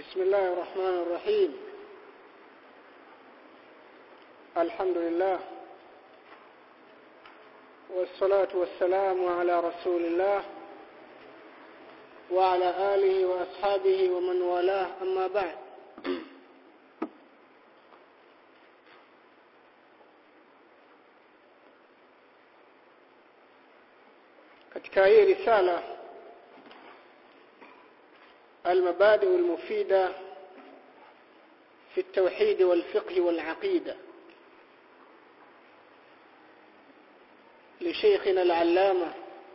بسم الله الرحمن الرحيم الحمد لله والصلاة والسلام على رسول الله وعلى آله وأصحابه ومن والاه أما بعد katika hii risala المبادئ المفيدة في التوحيد والفقه والعقيدة لشيخنا العلامة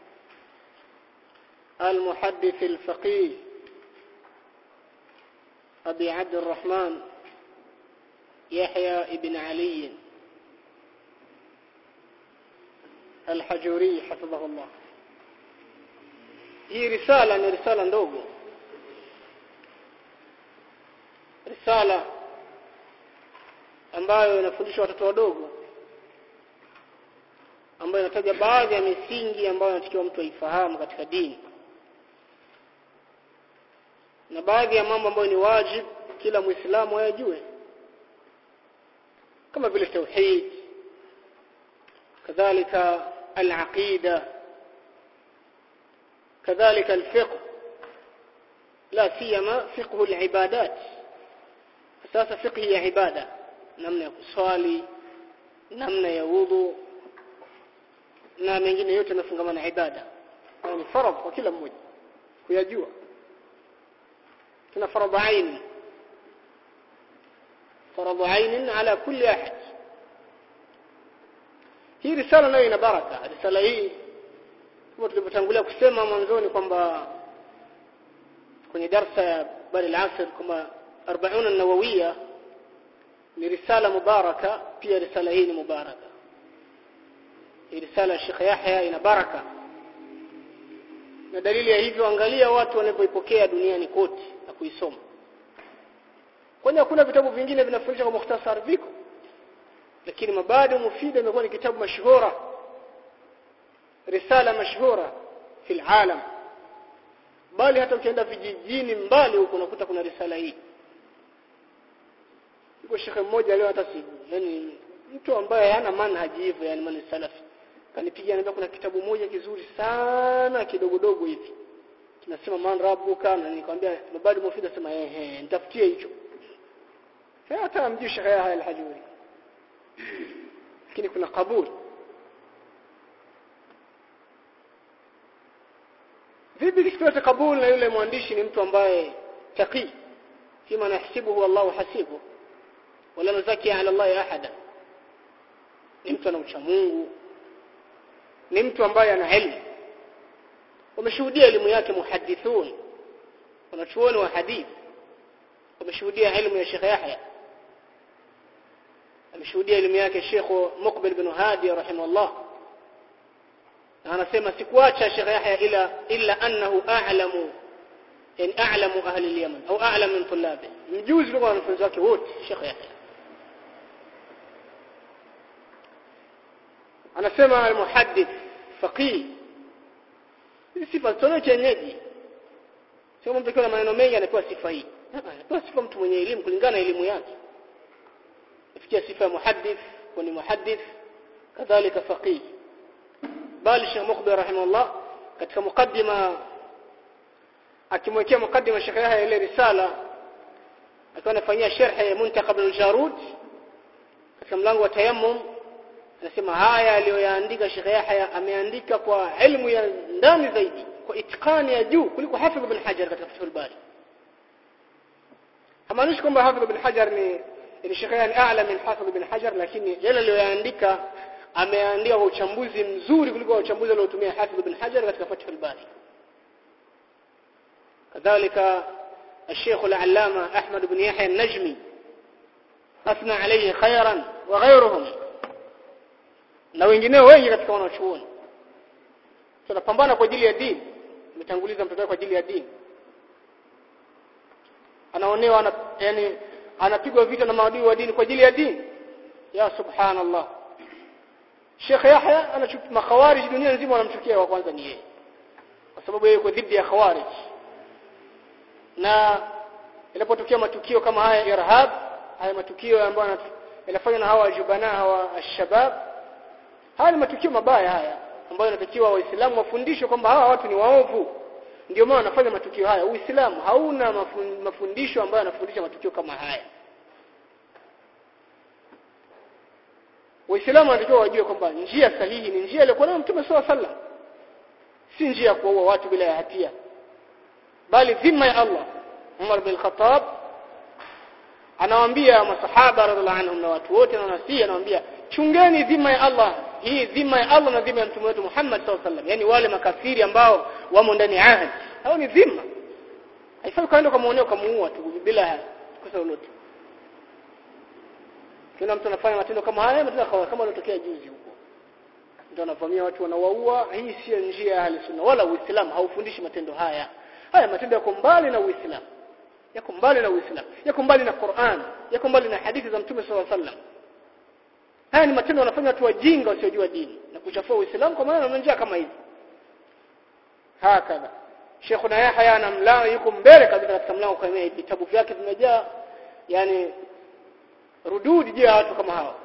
المحدث الفقيه أبي عبد الرحمن يحيى بن علي الحجوري حفظه الله hii risala ni risala ndogo risala ambayo inafundisha watoto wadogo ambayo inataja baadhi ya misingi ambayo inatakiwa mtu aifahamu katika dini na baadhi ya mambo ambayo ni wajib kila muislamu ayajue kama vile tauhid kadhalika al-aqida كذلك الفقه لا سيما فقه العبادات اساس فقه ya ibada namna ya kuswali namna ya wudu na mengine yote yanafungamana na ibada ni faradhi kwa kila mmoja kuyajua tuna faradhi aini faradhi aini ala kulli ahad hii risala nayo ina baraka risala hii kama tulivyotangulia kusema mwanzoni kwamba kwenye darsa ya bali al-asr kama 40 an-nawawiyya ni risala mubaraka pia risala hii ni mubaraka hii risala ya Sheikh Yahya ina baraka na dalili ya hivyo angalia watu wanapoipokea duniani kote na kuisoma kwani hakuna vitabu vingine vinafundisha kwa mukhtasar viko lakini mabado mufida imekuwa ni kitabu mashuhura risala mashhura fil alam bali hata ukienda vijijini mbali huko unakuta kuna risala hii yuko shekhe mmoja leo hata si yani mtu ambaye hana manhaji hivyo yani mani salafi kanipigia anambia kuna kitabu moja kizuri sana kidogodogo hivi kinasema man rabbuka na nikamwambia mabadi mufida sema ehe nitafutie hicho hata mjui shekhe haya al-hajuri lakini kuna kaburi vipi kisikiwa kabul na yule mwandishi ni mtu ambaye taqi kima nahsibuhu Allahu hasibu wala nuzaki ala Allah ahada ni mtu ana ucha Mungu ni mtu ambaye ana elimu wameshuhudia elimu yake muhadithun wanachuoni wa hadith wameshuhudia elimu ya Sheikh Yahya ameshuhudia elimu yake Sheikh Muqbil bin Hadi rahimahullah na anasema sikuacha Sheikh Yahya ila illa annahu a'lamu yani a'lamu ahli al-Yaman au a'lam min tullabi mjuzi kwa wanafunzi wake wote Sheikh Yahya anasema al-muhaddith faqih sifa zote chenyeji sio mtu akiwa na maneno mengi anapewa sifa hii anapewa sifa mtu mwenye elimu kulingana na elimu yake ifikia sifa ya muhaddith kwa ni muhaddith kadhalika faqih bali Sheikh Mukhbir rahimahullah katika mukaddima akimwekea mukaddima Sheikh Yahya ile risala akiwa anafanyia sharh muntakab al-jarud katika mlango wa tayammum anasema haya aliyoyaandika Sheikh Yahya ameandika kwa elimu ya ndani zaidi kwa itikani ya juu kuliko Hafidh ibn Hajar katika Fathul Bari hamaanishi kwamba Hafidh ibn Hajar ni ni Sheikh Yahya ni a'la min Hafidh ibn Hajar lakini yale aliyoyaandika ameandika kwa uchambuzi mzuri kuliko uchambuzi aliotumia Hafidh ibn Hajar katika Fathul Bari kadhalika الشيخ العلامة أحمد بن يحيى النجمي أثنى عليه خيرا وغيرهم na wengineo wengi katika wanachuoni tunapambana kwa ajili ya dini umetanguliza mtoto kwa ajili ya dini anaonewa ana, yani anapigwa vita na maadui wa dini kwa ajili ya dini ya subhanallah Sheikh Yahya anachukia makhawarij dunia nzima wanamchukia wa kwanza ni yeye kwa sababu yeye yuko dhidi ya khawarij na inapotokea matukio kama haya irhab haya matukio ambayo yanafanywa na hawa jubana hawa shabab haya ni matukio mabaya haya ambayo inatakiwa waislamu wafundishwe kwamba hawa watu ni waovu ndio maana wanafanya matukio haya uislamu hauna mafundisho ambayo yanafundisha matukio kama haya waislamu wanatakiwa wajue kwamba njia sahihi ni njia iliyokuwa nayo mtume swalla sallam si njia ya kuua watu bila ya hatia bali dhima ya Allah Umar bin Khattab anawaambia masahaba radhiallahu anhum na watu wote na nasi anawaambia chungeni dhima ya Allah hii dhima ya Allah na dhima ya mtume wetu Muhammad sallallahu alaihi wasallam yani wale makafiri ambao wamo ndani ya ahadi hao ni dhima haifai kaenda kumuonea kumuua tu bila kosa lolote kila mtu anafanya matendo kama haya matendo kama yanotokea juzi huko mtu anavamia watu wanawaua hii sio njia ya sunna wala uislamu haufundishi matendo haya haya matendo yako mbali na uislamu yako mbali na uislamu yako mbali na Qur'an yako mbali na hadithi za mtume sallallahu alaihi wasallam haya ni matendo wanafanya watu wajinga wasiojua dini na kuchafua uislamu kwa maana njia kama hizi hakadha Sheikhuna Yahya na mlango yuko mbele kabisa katika mlango kwa vitabu vyake vimejaa yani rududi juu ya watu kama hawa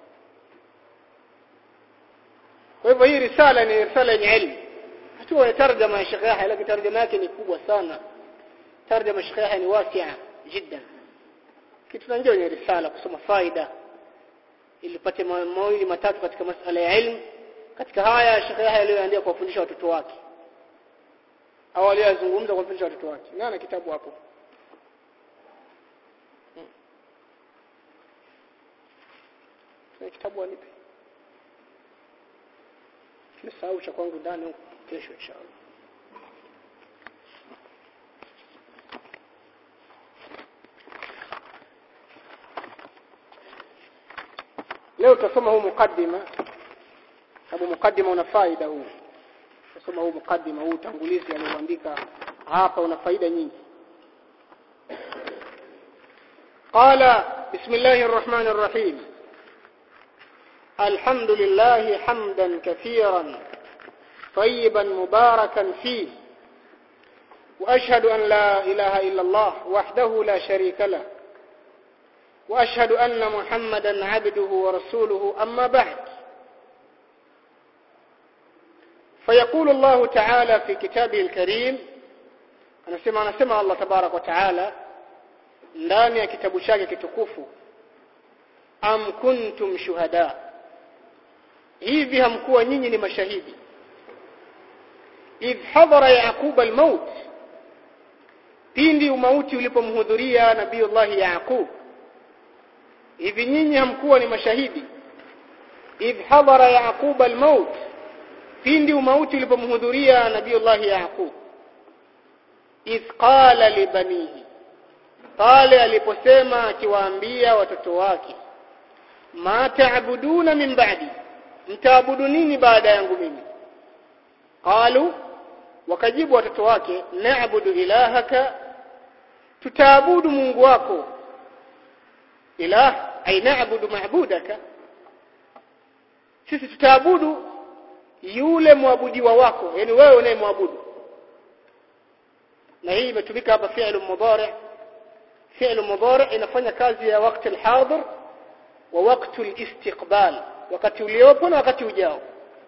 kwa hivyo hii risala ni risala yenye elimu hatua ya tarjama ya Sheikh Yahya lakini tarjama yake ni kubwa sana tarjama ya Sheikh Yahya ni wasia jiddan kitu tunajua kwenye risala kusoma faida ili upate mawili matatu katika masala ya elimu katika haya Sheikh Yahya aliyoandika kuwafundisha watoto wake au aliyozungumza kuwafundisha watoto wake nani kitabu hapo kitabu anipe nimesahau cha kwangu ndani huko kesho inshallah leo tutasoma huu mukaddima sababu mukaddima una faida huu tutasoma huu mukaddima huu utangulizi alioandika hapa una faida nyingi قال بسم الله الرحمن الرحيم الحمد لله حمدا كثيرا طيبا مباركا فيه وأشهد أن لا إله إلا الله وحده لا شريك له وأشهد أن محمدا عبده ورسوله أما بعد فيقول الله تعالى في كتابه الكريم أنا سمع أنا سمع الله تبارك وتعالى ndani ya kitabu chake kitukufu am kuntum shuhada hivi hamkuwa nyinyi ni mashahidi idh hadhara yaquba almaut pindi umauti ulipomhudhuria nabiiullah yaqub hivi nyinyi hamkuwa ni mashahidi idh hadhara yaqub almaut pindi umauti ulipomhudhuria nabiiullah yaqub idh qala libanihi pale aliposema akiwaambia watoto wake ma taabuduna min ba'di mtaabudu nini baada yangu mimi qalu wakajibu watoto wake na'budu ilahaka tutaabudu mungu wako ilah ay na'budu ma'budaka sisi tutaabudu yule mwabudiwa wako yani wewe unayemwabudu na hii imetumika hapa fi'l mudari' فعل مضارع inafanya kazi ya wakati alhadir wa wakati alistiqbal wakati uliopo na wakati ujao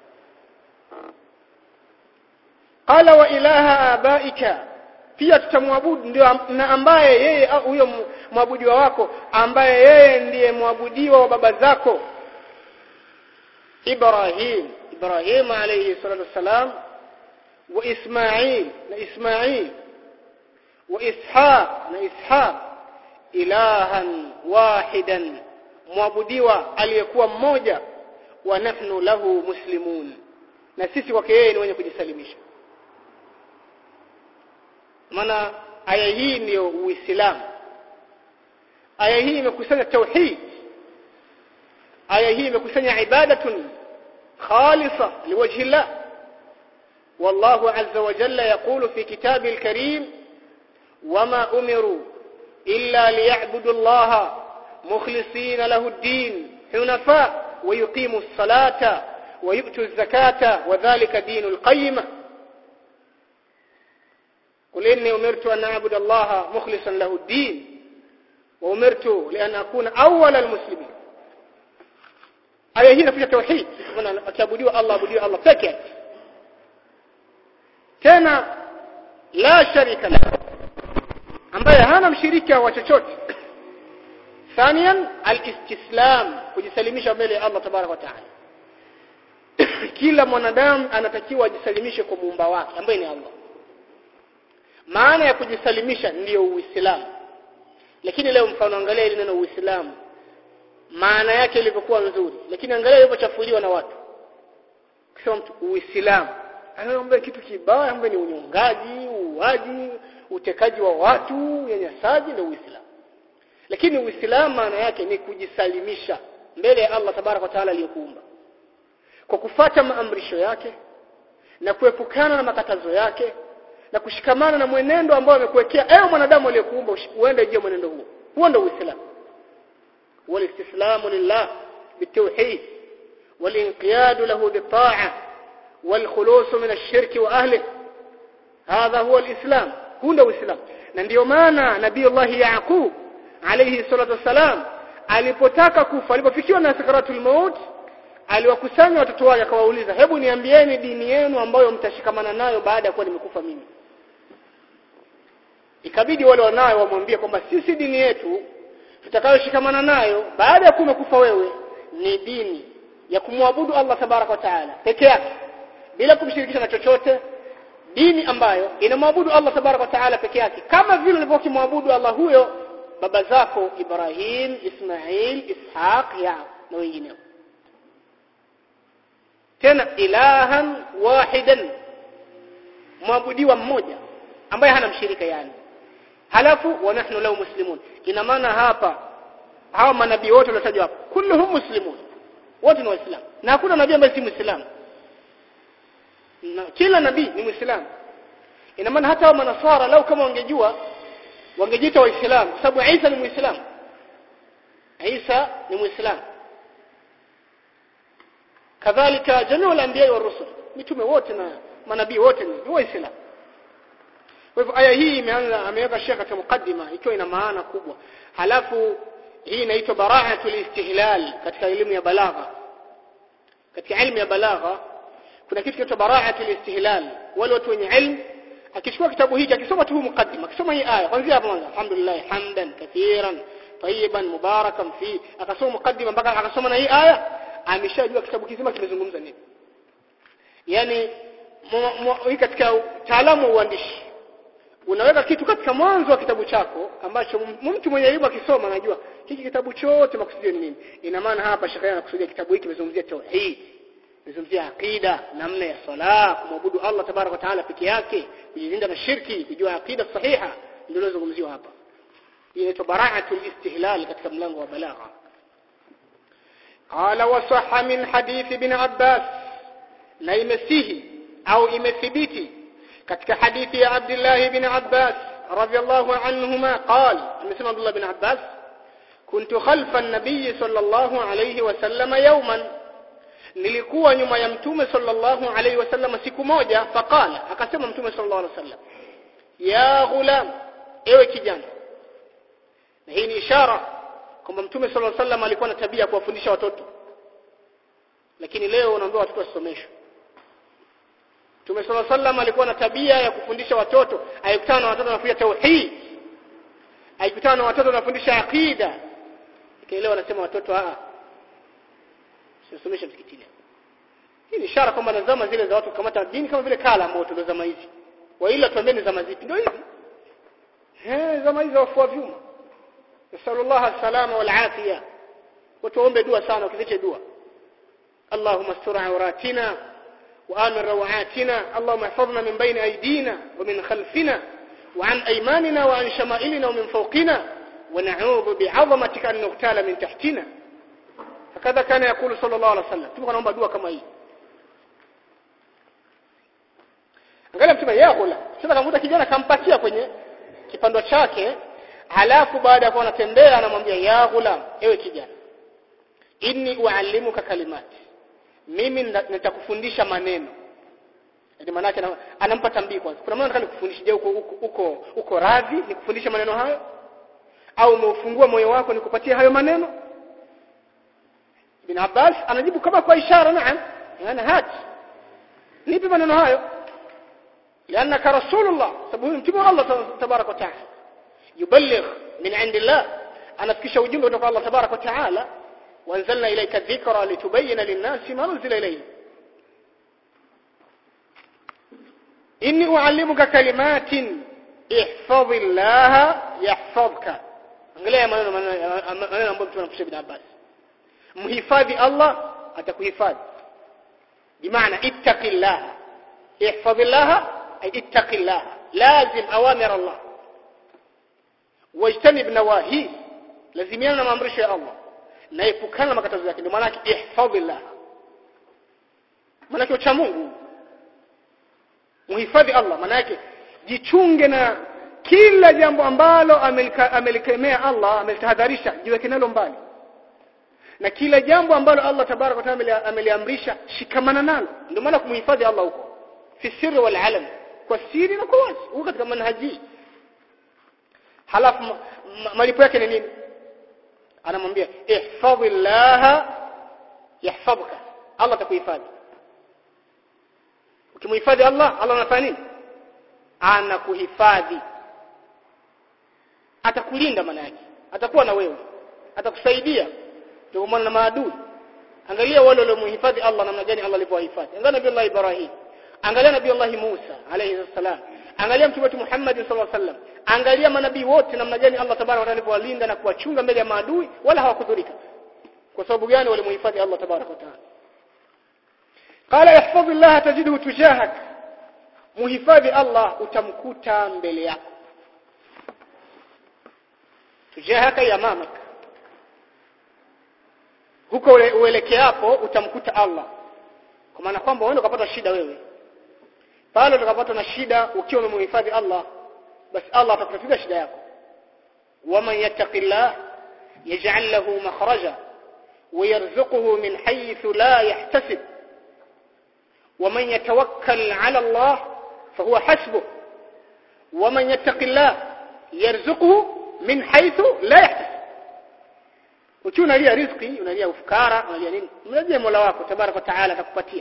qala wa ilaha abaika pia tutamwabudu ndio na ambaye yeye huyo mwabudiwa wako ambaye yeye ndiye mwabudiwa wa baba zako Ibrahim Ibrahim alayhi salatu wasalam wa Ismail na Ismail wa Ishaq na Ishaq ilahan wahidan mwabudiwa aliyekuwa mmoja wa nahnu lahu muslimun na sisi kwake yeye ni wenye kujisalimisha maana aya hii ndiyo uislamu aya hii imekusanya tauhid aya hii imekusanya ibadatun khalisa liwajhi llah والله عز وجل يقول في كتابه الكريم وما أمروا إلا ليعبدوا الله مخلصين له الدين حنفاء ويقيموا الصلاة ويؤتوا الزكاة وذلك دين القيمة قل إني أمرت أن أعبد الله مخلصا له الدين وأمرت لأن أكون أول المسلمين aya hii inakuja tauhid maana akiabudiwa Allah abudiwa Allah peke yake tena la sharika lahu ambaye hana mshirika wa chochote thaniyan alistislam kujisalimisha mbele ya Allah tabarak wa taala kila mwanadamu anatakiwa ajisalimishe kwa muumba wake ambaye ni Allah maana ya kujisalimisha ndiyo uislamu lakini leo mfano angalia ile neno uislamu maana yake ilivyokuwa nzuri lakini angalia ilivyochafuliwa na watu kusema mtu uislamu anaomba kitu kibaya ambaye ni unyongaji uuaji utekaji wa watu unyanyasaji na uislamu lakini uislamu maana yake ni kujisalimisha mbele ya Allah tabarak wa taala aliyokuumba kwa kufata maamrisho yake na kuepukana na makatazo yake na kushikamana na mwenendo ambao amekuwekea ewe mwanadamu aliyekuumba uende je mwenendo huo huo ndio uislamu والاستسلام لله بالتوحيد والانقياد له بالطاعة والخلوص من الشرك وأهله هذا هو الإسلام هو الإسلام ndio maana nabii Allah Yaqub alayhi salatu wasalam alipotaka kufa alipofikiwa na sakaratul maut aliwakusanya watoto wake akawauliza hebu niambieni dini yenu ambayo mtashikamana nayo baada ya kuwa nimekufa mimi ikabidi wale wanayo wamwambie kwamba sisi dini yetu tutakayoshikamana nayo baada ya kumekufa wewe ni dini ya kumwabudu Allah tabarak wa taala peke yake bila kumshirikisha na chochote dini ambayo inamwabudu Allah tabarak wa taala peke yake kama vile ulivyokimwabudu Allah huyo baba zako Ibrahim Ismail Ishaq ya na wengineo tena ilahan wahidan mwabudiwa mmoja ambaye hana mshirika yani halafu wa nahnu lahu muslimun ina maana hapa hawa manabii wote waliotajwa hapa kulluhum muslimun wote ni waislamu na hakuna nabii ambaye si muislamu na kila nabii ni muislamu ina maana hata wa manasara lau kama wangejua wangejiita waislamu kwa sababu Isa ni muislamu Isa ni muislamu kadhalika jamii al-anbiya wa rusul mitume wote na manabii wote ni waislamu kwa hivyo aya hii imeanza ameweka shekha katika mukaddima ikiwa ina maana kubwa halafu hii inaitwa bara'atul istihlal katika elimu ya balagha katika elimu ya balagha kuna kitu kinaitwa bara'atul istihlal wale watu wenye ilmu akichukua kitabu hiki akisoma tu mukaddima akisoma hii aya kwanza hapo mwanzo alhamdulillah hamdan kathiran tayyiban mubarakan fi akasoma mukaddima mpaka akasoma na hii aya ameshajua kitabu kizima kimezungumza nini yani hii katika taalamu wa uandishi unaweka kitu katika mwanzo wa kitabu chako ambacho mtu mwenye elimu akisoma anajua hiki kitabu chote makusudio ni nini ina maana hapa shekhe anakusudia kitabu hiki kimezungumzia tauhid kimezungumzia aqida namna ya sala kumwabudu Allah tabarak wa taala peke yake kujilinda na shirki kujua aqida sahiha ndio lozungumziwa hapa hii inaitwa bara'atul istihlal katika mlango wa balagha qala wa sahha min hadith ibn abbas na imesihi au imethibiti katika hadithi ya Abdullah ibn Abbas radiyallahu anhuma qal amesema Abdullah ibn Abbas kuntu khalfa an-nabiy sallallahu alayhi wasallam yawman nilikuwa nyuma ya mtume sallallahu alayhi wasallam siku moja faqala akasema mtume sallallahu alayhi wasallam ya ghulam ewe kijana na hii ni ishara kwamba mtume sallallahu alayhi wasallam alikuwa na tabia ya kuwafundisha watoto lakini leo unaambiwa watoto wasomeshwe Mtume صلى الله عليه alikuwa na tabia ya kufundisha watoto, alikutana na watoto wanafundisha tauhid. Alikutana na watoto wanafundisha aqida. Ikaelewa anasema watoto a Sisomesha msikitini. Hii ni ishara kwamba na zama zile za watu kukamata dini kama vile kala ambao ndio zama hizi. Wa ila tuambieni zama zipi? Ndio hizi. Eh, zama hizi wafua vyuma. Nasallallahu salama wal afiya. Watuombe dua sana ukiziche dua. Allahumma astur awratina وآمن روعاتنا اللهم احفظنا من بين أيدينا ومن خلفنا وعن أيماننا وعن شمائلنا ومن فوقنا ونعوذ بعظمتك أن نغتال من تحتنا هكذا كان يقول صلى الله عليه وسلم تبقى نomba dua kama hii angalia mtume ya kula sasa kamkuta kijana kampatia kwenye kipando chake halafu baada ya kuwa anatembea anamwambia ya ghulam ewe kijana inni uallimuka kalimati mimi nitakufundisha maneno Yaani maana yake anampa tambii kwanza. Kuna maana nataka nikufundishe je uko uko uko, uko radhi nikufundishe maneno hayo? Au umeufungua moyo wako nikupatie hayo maneno? Ibn Abbas anajibu kama kwa ishara naam. Yana hati. Nipe maneno hayo. لأنك رسول الله sababu mtume Allah tabarak wa taala yuballigh min indillah anafikisha ujumbe kutoka Allah tabarak wa taala وانزلنا إليك الذكرى لتبين للناس ما نزل إليه إني أعلمك كلمات احفظ الله يحفظك angalia maneno maneno ambayo mtu anafundisha bin Abbas mhifadhi Allah atakuhifadhi bimaana ittaqillah ihfazillah ay ittaqillah lazim awamir Allah wajtanib nawahi lazimiana na maamrisho ya Allah na epukana na makatazo yake ndio maana yake ihfadhillah maana yake ucha Mungu muhifadhi Allah maana yake jichunge na kila jambo ambalo amelikemea Allah amelitahadharisha jiweke nalo mbali na kila jambo ambalo Allah tabaraka wa taala ameliamrisha shikamana nalo ndio maana kumhifadhi Allah huko fi sirri wal alam kwa siri na kwa wazi huko katika manhaji halafu malipo yake ni nini anamwambia ihfadhillah yahfadhuka Allah atakuhifadhi ukimhifadhi Allah Allah anafanya nini anakuhifadhi atakulinda maana yake atakuwa na wewe atakusaidia ndio maana na maadui angalia wale waliomhifadhi Allah namna gani Allah alivyowahifadhi angalia nabii Allah Ibrahim angalia nabii Allah Musa alayhi salam angalia mtume wetu Muhammad sallallahu alaihi wasallam angalia manabii wote namna gani Allah tabaraka wa taala alivyowalinda na kuwachunga mbele ya maadui wala hawakudhurika kwa sababu gani walimhifadhi Allah tabaraka wa taala qala ihfadh Allah tajiduhu tujahak muhifadhi Allah utamkuta mbele yako tujahaka ya mamak huko uelekeapo utamkuta Allah kwa maana kwamba wewe ukapata shida wewe pale utakapata na shida ukiwa umemhifadhi Allah basi Allah atakutatua shida yako waman yattaqillah yaj'al lahu makhraja ويرزقه من حيث لا يحتسب ومن يتوكل على الله فهو حسبه ومن يتق الله يرزقه من حيث لا يحتسب ukiwa unalia riziki unalia ufukara unalia nini mrejee Mola wako tabaraka wa taala atakupatia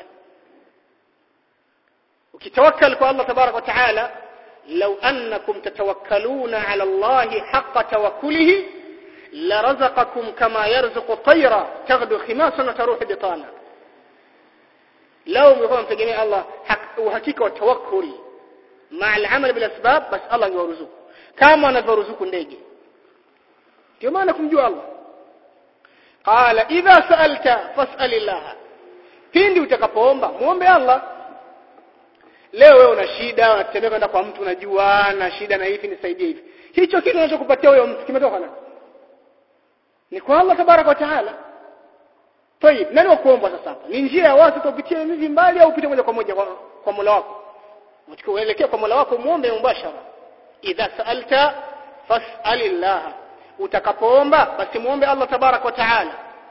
ukitawakkal kwa Allah tabaraka wa taala law annakum tatawakkaluna ala Allah haqqa tawakkulihi larazaqakum kama yarzuqu at-tayra taghdu khimasan wa taruhu bitana law mngekuwa mtegemea Allah uhakika wa tawakkuli مع العمل بالاسباب بس الله يرزقك كما anavyoruzuku ndege ndio maana kumjua Allah qala idha sa'alta fas'alillah pindi utakapoomba muombe Allah leo wewe una shida unatembea kwenda kwa mtu unajua na shida na hivi nisaidie hivi hicho kitu unachokupatia huyo mtu kimetoka na ni kwa Allah tabaraka wa taala Tayib, nani wa kuomba sasa hapa? Ni njia ya watu kupitia hivi mbali au upite moja kwa moja kwa, kwa Mola wako? Unachokuelekea kwa Mola wako muombe mubashara. Idha sa'alta fas'alillah. Utakapoomba basi muombe Allah tabarak wa taala.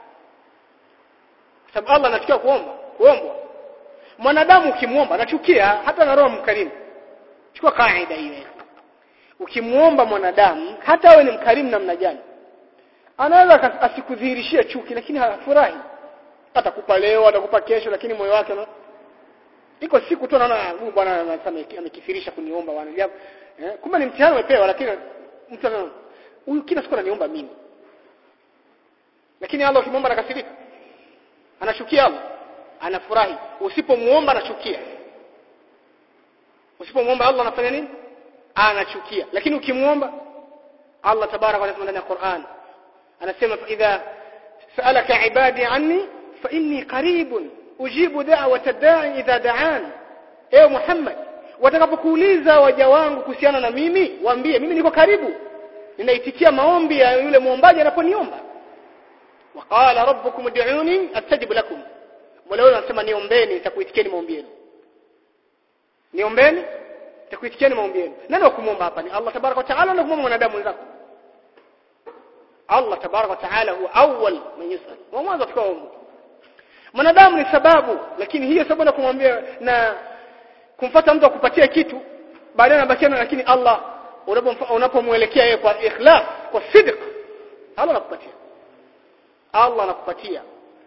Sababu Allah anachukia kuomba, kuombwa. Mwanadamu ukimuomba anachukia hata na roho mkarimu. Chukua kaida hiyo. Ukimuomba mwanadamu hata awe ni mkarimu namna gani? Anaweza asikudhihirishie chuki lakini hafurahi. Atakupa leo, atakupa kesho lakini moyo wake na iko siku tu naona huyu bwana anasema amekithirisha kuniomba bwana eh, kumbe ni mtihani umepewa lakini mtu anaona huyu kila siku ananiomba mimi lakini Allah ukimwomba anakasirika anashukia Allah anafurahi usipomuomba anachukia usipomuomba Allah anafanya nini anachukia lakini ukimuomba Allah tabarak wa taala ndani ya Qur'an anasema idha sa'alaka ibadi anni fa inni qaribun ujibu da'wata da'i idha da'an ewe Muhammad watakapokuuliza waja wangu kuhusiana na mimi waambie mimi niko karibu ninaitikia maombi ya yule muombaji anaponiomba waqala rabbukum ud'uni astajib lakum Mola wenu anasema niombeni nitakuitikieni maombi yenu niombeni nitakuitikieni maombi yenu nani wa kumwomba hapa ni Allah tabaraka wa taala na kumwomba mwanadamu mwenzako Allah tabaraka wa taala huwa awwal man yusal wa mwanzo atakaoomba mwanadamu ni sababu lakini hiyo sababu na kumwambia na kumfuata mtu akupatie kitu baadaye anabakiana lakini Allah unapomwelekea yeye kwa ikhlas kwa sidq Allah anakupatia Allah anakupatia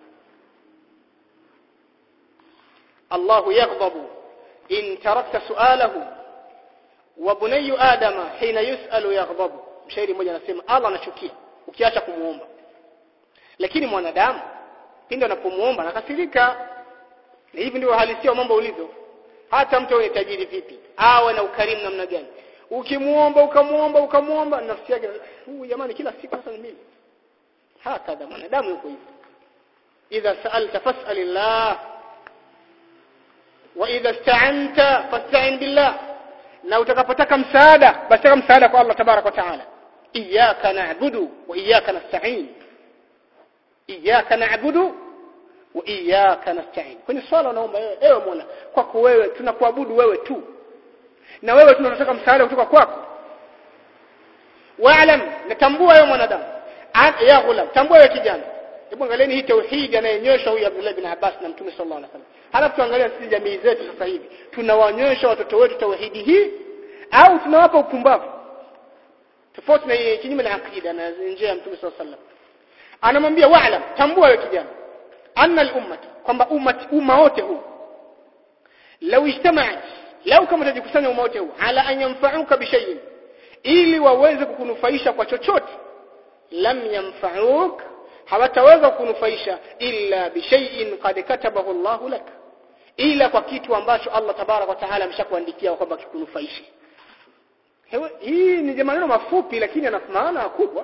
الله يغضب إن تركت سؤاله وبني آدم حين يسأل يغضب mshairi mmoja anasema Allah anachukia ukiacha kumuomba lakini mwanadamu pindi anapomuomba anakasirika na hivi ndio halisia mambo ulivyo hata mtu awe tajiri vipi awe na ukarimu namna gani ukimuomba ukamuomba ukamuomba nafsi yake huyu jamani kila siku sasa ni mimi hakadha mwanadamu yuko hivyo idha sa'alta fas'alillah wa idha ista'anta fasta'in billah na utakapotaka msaada basi taka msaada kwa Allah tabarak wa taala iyyaka na'budu wa iyyaka nasta'in iyyaka na'budu wa iyyaka nasta'in kwenye swala unaomba wewe ewe Mola kwako wewe tunakuabudu wewe tu na wewe tunataka msaada kutoka kwako wa'lam natambua wewe mwanadamu ya ghulam tambua wewe kijana hebu angalieni hii tauhid anayenyosha huyu Abdullah bin Abbas na Mtume sallallahu alaihi wasallam halafu tuangalie sisi jamii zetu sasa hivi tunawanyosha watoto wetu tauhidi hii au tunawapa upumbavu tofauti na kinyume na akida na njia ya Mtume sallallahu alaihi wasallam anamwambia wa'lam tambua wewe kijana anna al-ummat kwamba ummat umma wote huu law ijtama'at lau kama utajikusanya umma wote huu ala an yanfa'uka bi shay'in ili waweze kukunufaisha kwa chochote lam yanfa'uk hawataweza kunufaisha illa bi shay'in qad katabahu Allahu lak ila kwa kitu ambacho Allah tabarak wa taala ameshakuandikia kwamba kikunufaishe hii ni maneno mafupi lakini yana maana kubwa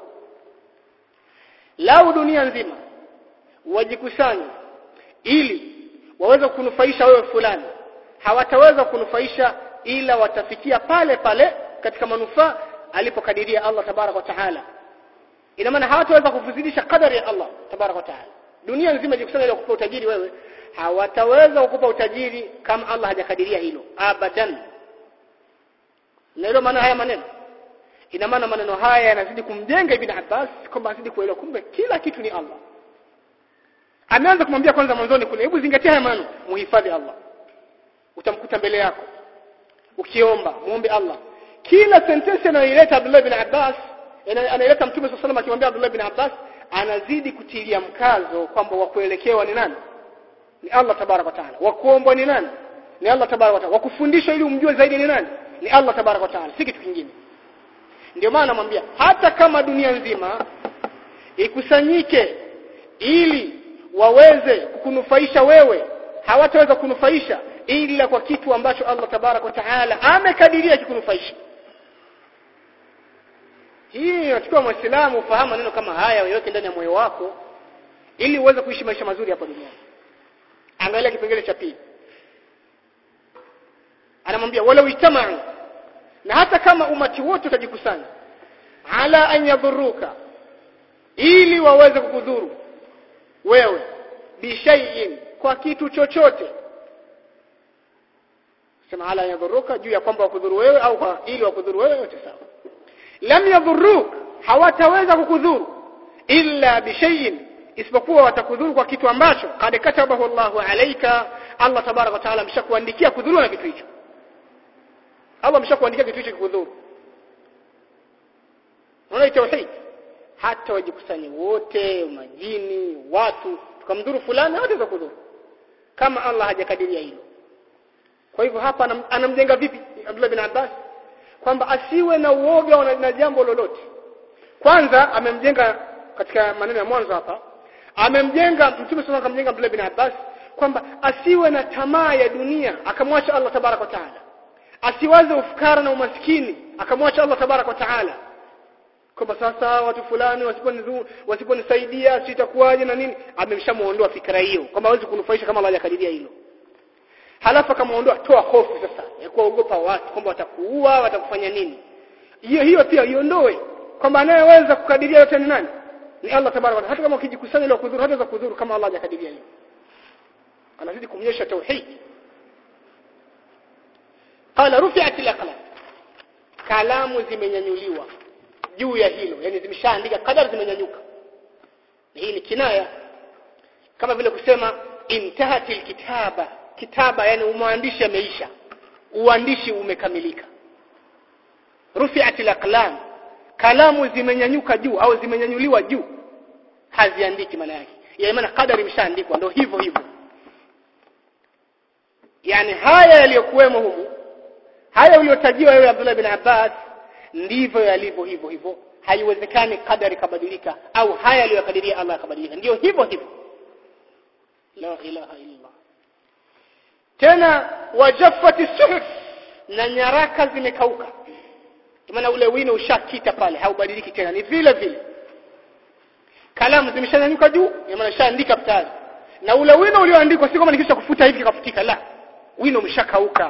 lau dunia nzima wajikusanye ili waweze kunufaisha wewe fulani hawataweza kunufaisha ila watafikia pale pale katika manufaa alipokadiria Allah tabarak wa taala ina maana hawataweza kufuzidisha kadari ya Allah tabarak wa taala dunia nzima ijikusanya ili kukupa utajiri wewe hawataweza kukupa utajiri kama Allah hajakadiria hilo abadan na hilo maana haya maneno ina maana maneno haya yanazidi kumjenga ibn Abbas kwamba azidi kuelewa kumbe kila kitu ni Allah ameanza kumwambia kwanza mwanzoni kule hebu zingatia haya maneno muhifadhi Allah utamkuta mbele yako ukiomba muombe Allah kila sentensi anayoileta Abdullah bin Abbas anaileta Mtume صلى الله akimwambia Abdullah bin Abbas anazidi kutilia mkazo kwamba wa kuelekewa ni nani ni Allah tabarak wa taala wa kuombwa ni nani ni Allah tabarak wa taala wa kufundishwa ili umjue zaidi ni nani ni Allah tabarak wa taala si kitu kingine ndio maana namwambia hata kama dunia nzima ikusanyike ili waweze kukunufaisha wewe hawataweza kunufaisha ila kwa kitu ambacho Allah tabarak wa taala amekadiria kikunufaisha hii inachukua muislamu ufahamu maneno kama haya uweke ndani ya moyo wako ili uweze kuishi maisha mazuri hapa duniani angalia kipengele cha pili anamwambia wala ijtama'u na hata kama umati wote utajikusanya ala an yadhuruka ili waweze kukudhuru wewe bishaiin kwa kitu chochote sema ala yadhuruka juu ya kwamba wakudhuru wewe au kwa ili wakudhuru wewe yote sawa lam yadhurruk hawataweza kukudhuru illa bishaiin isipokuwa watakudhuru kwa kitu ambacho kad katabahu Allahu alayka Allah tabarak wa taala ameshakuandikia kudhuru na kitu hicho Allah ameshakuandikia kitu hicho kikudhuru unaona tauhid hata wajikusanye wote majini watu tukamdhuru fulani wote za kudhuru kama Allah hajakadiria hilo kwa hivyo hapa anam, anamjenga vipi Abdullah bin Abbas kwamba asiwe na uoga na jambo lolote kwanza amemjenga katika maneno ya mwanzo hapa amemjenga mtume sana akamjenga Abdullah bin Abbas kwamba asiwe na tamaa ya dunia akamwacha Allah tabarak wa taala asiwaze ufukara na umaskini akamwacha Allah tabarak wa taala kwamba sasa watu fulani wasiponidhuru wasiponisaidia sitakuwaje na nini amemshamuondoa fikra hiyo kwamba hawezi kunufaisha kama Allah hajakadiria hilo halafu akamuondoa toa hofu sasa ya kuogopa watu kwamba watakuua watakufanya nini hiyo hiyo pia iondoe kwamba anayeweza kukadiria yote ni nani ni Allah tabaraka hata kama ukijikusanya ile kudhuru hata za kudhuru kama Allah hajakadiria hiyo anazidi kumnyesha tauhid qala rufi'at al-aqlam kalamu zimenyanyuliwa juu ya hilo yani zimeshaandika kadari zimenyanyuka hii ni kinaya kama vile kusema intahat alkitaba kitaba yani mwandishi ameisha uandishi umekamilika rufi'at al-aqlam kalamu zimenyanyuka juu au zimenyanyuliwa juu haziandiki maana yake ya maana kadari imeshaandikwa ndio hivyo hivyo yani haya yaliyokuwemo humu haya uliyotajiwa wewe Abdullah bin Abbas ndivyo yalivyo hivyo hivyo haiwezekani kadari kabadilika au haya aliyokadiria Allah kabadilika ndio hivyo hivyo la ilaha illa tena wajaffati suhuf na nyaraka zimekauka maana ule wino ushakita pale haubadiliki tena ni vile vile kalamu zimeshanyanyuka juu maana shaandika tayari na ule wino ulioandikwa si kama nikisha kufuta hivi kafutika la wino umeshakauka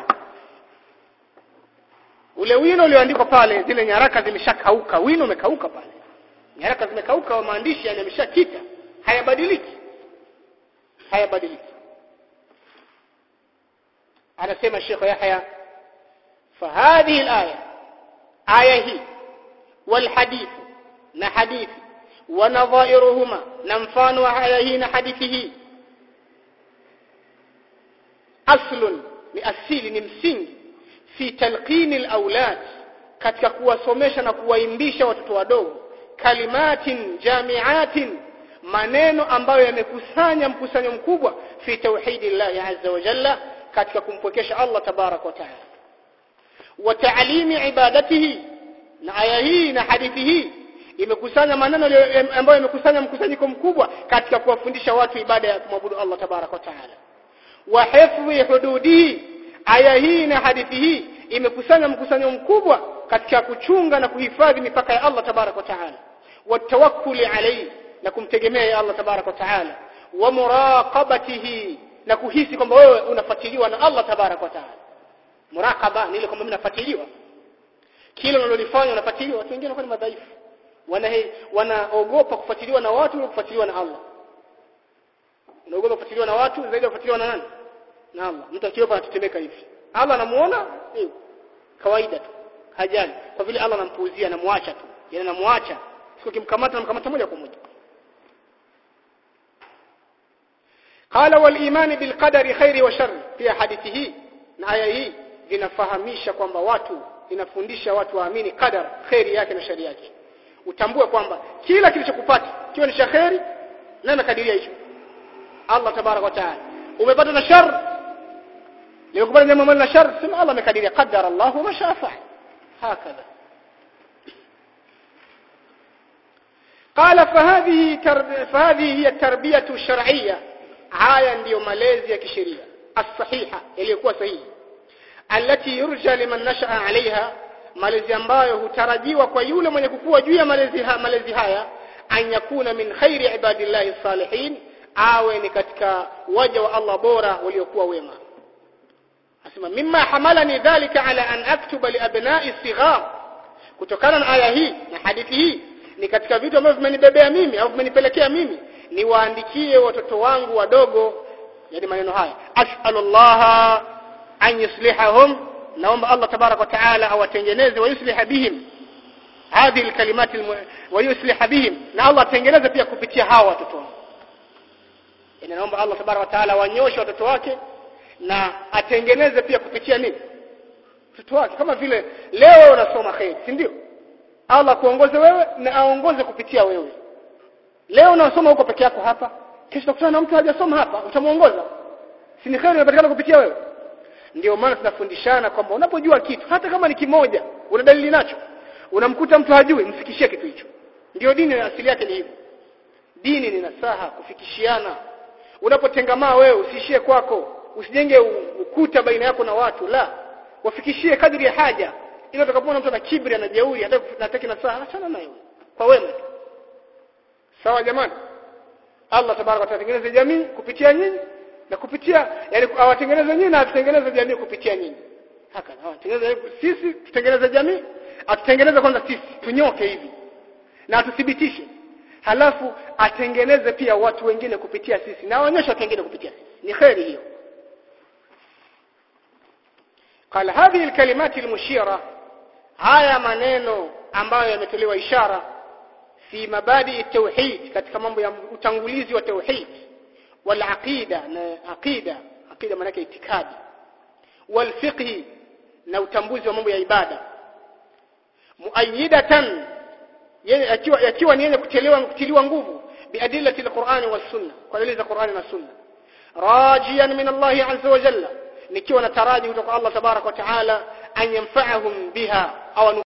ule wino ulioandikwa pale zile nyaraka zimeshakauka wino umekauka pale nyaraka zimekauka wa maandishi yani yameshakita hayabadiliki hayabadiliki anasema Sheikh Yahya فهذه الآية آية هي والحديث نحديث ونظائرهما نمفان وآية نحديثه أصل لأسيل نمسنج في تلقين الأولاد katika kuwasomesha na kuwaimbisha watoto wadogo kalimatin jamiatin maneno ambayo yamekusanya mkusanyo mkubwa fi tauhidillahi azza wa jalla katika kumpwekesha Allah tabarak wa taala wa ta'limi ibadatihi na aya hii na hadithi hii imekusanya maneno ambayo yamekusanya mkusanyiko mkubwa katika kuwafundisha watu ibada ya kumwabudu Allah tabarak wa taala wa hifdhi hududihi aya hii na hadithi hii imekusanya mkusanyo mkubwa katika kuchunga na kuhifadhi mipaka ya Allah tabarak wa taala wa tawakkuli alayhi na kumtegemea Allah tabarak wa taala wa muraqabatihi na kuhisi kwamba wewe unafuatiliwa na Allah tabarak wa taala muraqaba ni ile kwamba mimi nafuatiliwa kile unalolifanya unafuatiliwa watu wengine wanakuwa madhaifu wana wanaogopa kufuatiliwa na watu na kufuatiliwa na Allah unaogopa kufuatiliwa na watu zaidi ya kufuatiliwa na nani na Allah mtu akiwa anatetemeka hivi Allah anamuona kawaida tu hajali kwa vile Allah anampuuzia anamwacha tu yani anamwacha siku kimkamata namkamata moja kwa moja قال والايمان بالقدر خير وشر pia hadithi hii na aya hii vinafahamisha kwamba watu inafundisha watu waamini qadar khairi yake na shari yake utambue kwamba kila kilichokupata kiwe ni cha khairi na amekadiria hicho Allah tabarak wa taala umepata na shar likupata jambo la shar sema Allah amekadiria qadara Allah ma shaa fa'al hakadha قال فهذه ترب... فهذه هي التربيه الشرعيه haya ndiyo malezi ya kisheria as-sahiha yaliyokuwa sahihi allati yurja liman nashaa alaiha malezi ambayo hutarajiwa kwa yule mwenye kukua juu ya malezi ha, malezi haya an yakuna min khairi ibadillahi salihin awe ni katika waja wa Allah bora waliokuwa wema asema mimma hamalani dhalika ala an aktuba li abna'i sighar kutokana na aya hii na hadithi hii ni katika vitu ambavyo vimenibebea mimi au vimenipelekea mimi niwaandikie watoto wangu wadogo yani maneno haya as'alullah an yuslihahum naomba Allah tabarak wa taala awatengeneze wa yusliha bihim hadhi alkalimat wa yusliha bihim na Allah atengeneze pia kupitia hawa watoto wangu yani naomba Allah tabarak wa taala wanyoshe watoto wake na atengeneze pia kupitia nini watoto wake kama vile leo unasoma khair si ndio Allah kuongoze wewe na aongoze kupitia wewe leo unasoma huko peke yako hapa kesho utakutana na mtu hajasoma hapa utamuongoza si ni khair inapatikana kupitia wewe ndio maana tunafundishana kwamba unapojua kitu hata kama ni kimoja una dalili nacho unamkuta mtu hajui mfikishie kitu hicho ndio dini asili yake ni hivyo dini ni nasaha kufikishiana unapotengamaa wewe usiishie kwako usijenge ukuta baina yako na watu la wafikishie kadri ya haja ili utakapoona mtu ana kibri ana jeuri hataki nasaha achana naye kwa wema tu sawa jamani Allah tabaraka wa taala jamii kupitia nyinyi na kupitia yani awatengeneze nyinyi na atutengeneze jamii kupitia nyinyi haka awatengeneze sisi tutengeneze jamii atutengeneze kwanza sisi tunyoke hivi na atuthibitishe halafu atengeneze pia watu wengine kupitia sisi na aonyeshe watu wengine kupitia sisi ni khairi hiyo قال هذه الكلمات المشيره haya maneno ambayo yametolewa ishara fi mabadi tauhid katika mambo ya utangulizi wa tauhid wal aqida na aqida aqida maana itikadi wal fiqh na utambuzi wa mambo ya ibada muayyidatan yakiwa yakiwa ni yenye kutiliwa kutiliwa nguvu biadillati alqur'ani was sunna kwa dalili za Qur'ani na sunna rajiyan min Allah azza wa jalla nikiwa nataraji kutoka Allah tabarak wa taala an yanfa'ahum biha au